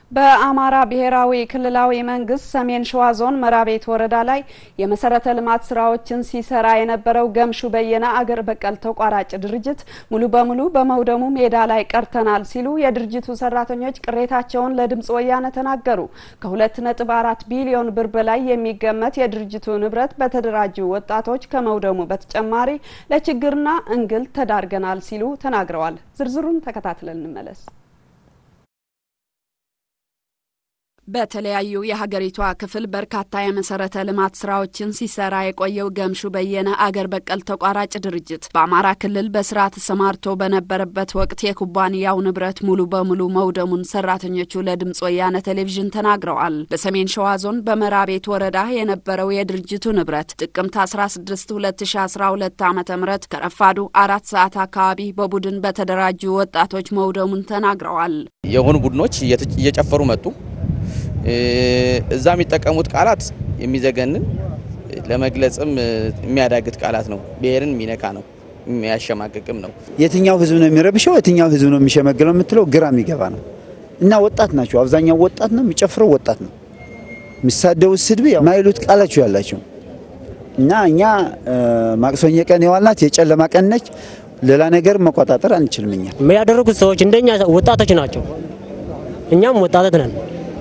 በአማራ ብሔራዊ ክልላዊ መንግስት ሰሜን ሸዋ ዞን መራቤት ወረዳ ላይ የመሰረተ ልማት ስራዎችን ሲሰራ የነበረው ገምሹ በየነ አገር በቀል ተቋራጭ ድርጅት ሙሉ በሙሉ በመውደሙ ሜዳ ላይ ቀርተናል ሲሉ የድርጅቱ ሰራተኞች ቅሬታቸውን ለድምጽ ወያነ ተናገሩ። ከሁለት ነጥብ አራት ቢሊዮን ብር በላይ የሚገመት የድርጅቱ ንብረት በተደራጁ ወጣቶች ከመውደሙ በተጨማሪ ለችግርና እንግልት ተዳርገናል ሲሉ ተናግረዋል። ዝርዝሩን ተከታትለን እንመለስ። በተለያዩ የሀገሪቷ ክፍል በርካታ የመሰረተ ልማት ስራዎችን ሲሰራ የቆየው ገምሹ በየነ አገር በቀል ተቋራጭ ድርጅት በአማራ ክልል በስራ ተሰማርቶ በነበረበት ወቅት የኩባንያው ንብረት ሙሉ በሙሉ መውደሙን ሰራተኞቹ ለድምጽ ወያነ ቴሌቪዥን ተናግረዋል። በሰሜን ሸዋ ዞን በመራቤት ወረዳ የነበረው የድርጅቱ ንብረት ጥቅምት 16 2012 ዓ ም ከረፋዱ አራት ሰዓት አካባቢ በቡድን በተደራጁ ወጣቶች መውደሙን ተናግረዋል። የሆኑ ቡድኖች እየጨፈሩ መጡ። እዛ የሚጠቀሙት ቃላት የሚዘገንን ለመግለጽም የሚያዳግት ቃላት ነው። ብሔርን የሚነካ ነው፣ የሚያሸማቅቅም ነው። የትኛው ህዝብ ነው የሚረብሸው፣ የትኛው ህዝብ ነው የሚሸመግለው የምትለው ግራ የሚገባ ነው። እና ወጣት ናቸው፣ አብዛኛው ወጣት ነው የሚጨፍረው፣ ወጣት ነው የሚሳደቡት፣ ስድብ ማይሉት ቃላቸው ያላቸው እና እኛ ማክሰኞ ቀን የዋልናት የጨለማ ቀን ነች። ሌላ ነገር መቆጣጠር አንችልም። እኛ ያደረጉት ሰዎች እንደኛ ወጣቶች ናቸው፣ እኛም ወጣቶች ነን።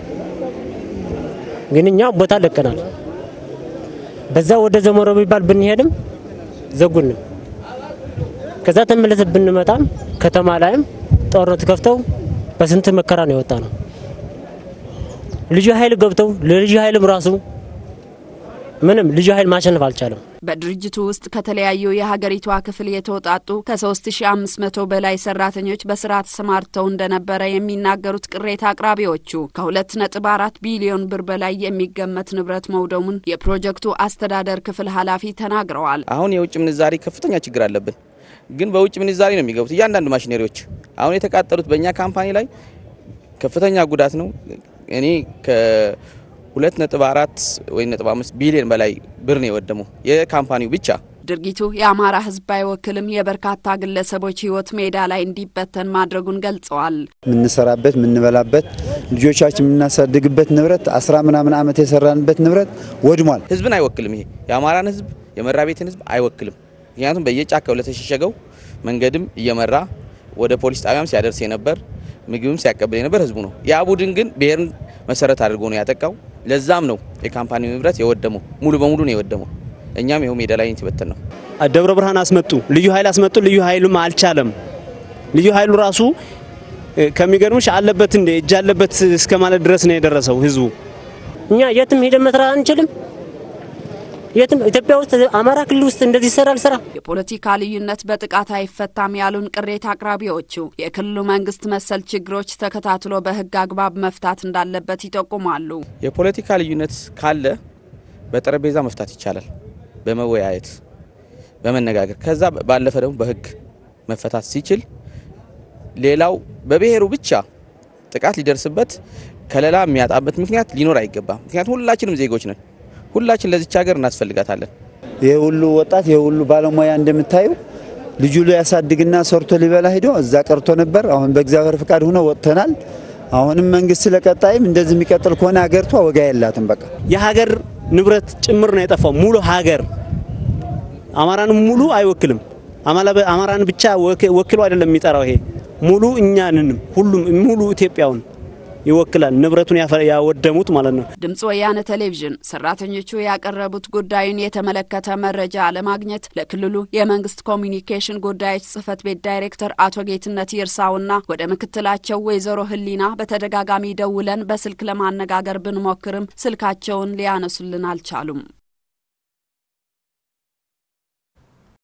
ግን እኛ ቦታ ለቀናል። በዛ ወደ ዘመሮ ቢባል ብንሄድም ዘጉን። ከዛ ተመለሰ ብንመጣም ከተማ ላይም ጦርነት ከፍተው በስንት መከራ ነው የወጣ ነው። ልዩ ኃይል ገብተው ለልዩ ኃይልም ራሱ ምንም ልዩ ኃይል ማሸነፍ አልቻለም። በድርጅቱ ውስጥ ከተለያዩ የሀገሪቷ ክፍል የተውጣጡ ከ3500 በላይ ሰራተኞች በስራ ተሰማርተው እንደነበረ የሚናገሩት ቅሬታ አቅራቢዎቹ ከ2.4 ቢሊዮን ብር በላይ የሚገመት ንብረት መውደሙን የፕሮጀክቱ አስተዳደር ክፍል ኃላፊ ተናግረዋል። አሁን የውጭ ምንዛሪ ከፍተኛ ችግር አለብን፣ ግን በውጭ ምንዛሪ ነው የሚገቡት እያንዳንዱ ማሽነሪዎች። አሁን የተቃጠሉት በእኛ ካምፓኒ ላይ ከፍተኛ ጉዳት ነው። እኔ ሁለት ነጥብ አራት ወይ ነጥብ አምስት ቢሊዮን በላይ ብር ነው የወደመው የካምፓኒው ብቻ። ድርጊቱ የአማራ ሕዝብ አይወክልም፣ የበርካታ ግለሰቦች ሕይወት ሜዳ ላይ እንዲበተን ማድረጉን ገልጸዋል። የምንሰራበት የምንበላበት ልጆቻችን የምናሳድግበት ንብረት አስራ ምናምን ዓመት የሰራንበት ንብረት ወድሟል። ሕዝብን አይወክልም። ይሄ የአማራን ሕዝብ የመራቤትን ሕዝብ አይወክልም። ምክንያቱም በየጫካው ለተሸሸገው መንገድም እየመራ ወደ ፖሊስ ጣቢያም ሲያደርስ የነበር ምግብም ሲያቀብል የነበር ሕዝቡ ነው። ያ ቡድን ግን ብሔርን መሰረት አድርጎ ነው ያጠቃው። ለዛም ነው የካምፓኒው ንብረት የወደመው፣ ሙሉ በሙሉ ነው የወደመው። እኛም ይኸው ሜዳ ላይ የተበተን ነው። ደብረ ብርሃን አስመጡ፣ ልዩ ኃይል አስመጡ። ልዩ ኃይሉም አልቻለም። ልዩ ኃይሉ ራሱ ከሚገርምሽ አለበት እንደ እጅ አለበት እስከ ማለት ድረስ ነው የደረሰው ህዝቡ። እኛ የትም ሄደን መስራት አንችልም። የትም ኢትዮጵያ ውስጥ አማራ ክልል ውስጥ እንደዚህ ይሰራል ስራ። የፖለቲካ ልዩነት በጥቃት አይፈታም ያሉን ቅሬታ አቅራቢዎቹ የክልሉ መንግስት መሰል ችግሮች ተከታትሎ በህግ አግባብ መፍታት እንዳለበት ይጠቁማሉ። የፖለቲካ ልዩነት ካለ በጠረጴዛ መፍታት ይቻላል፣ በመወያየት በመነጋገር ከዛ ባለፈ ደግሞ በህግ መፈታት ሲችል ሌላው በብሔሩ ብቻ ጥቃት ሊደርስበት ከለላ የሚያጣበት ምክንያት ሊኖር አይገባም። ምክንያቱም ሁላችንም ዜጎች ነን። ሁላችን ለዚች ሀገር እናስፈልጋታለን። ይህ ሁሉ ወጣት ይህ ሁሉ ባለሙያ እንደምታዩ ልጁ ሊያሳድግና ሰርቶ ሊበላ ሂዶ እዛ ቀርቶ ነበር። አሁን በእግዚአብሔር ፍቃድ ሆኖ ወጥተናል። አሁንም መንግስት ለቀጣይም እንደዚህ የሚቀጥል ከሆነ ሀገሪቷ ወጋ የላትም። በቃ የሀገር ንብረት ጭምር ነው የጠፋው። ሙሉ ሀገር አማራን ሙሉ አይወክልም። አማራን ብቻ ወክሎ አይደለም የሚጠራው። ይሄ ሙሉ እኛንንም ሁሉም ሙሉ ኢትዮጵያውን ይወክላል። ንብረቱን ያወደሙት ማለት ነው። ድምጽ ወያነ ቴሌቪዥን ሰራተኞቹ ያቀረቡት ጉዳዩን የተመለከተ መረጃ ለማግኘት ለክልሉ የመንግስት ኮሚኒኬሽን ጉዳዮች ጽህፈት ቤት ዳይሬክተር አቶ ጌትነት ይርሳውና ወደ ምክትላቸው ወይዘሮ ህሊና በተደጋጋሚ ደውለን በስልክ ለማነጋገር ብንሞክርም ስልካቸውን ሊያነሱልን አልቻሉም።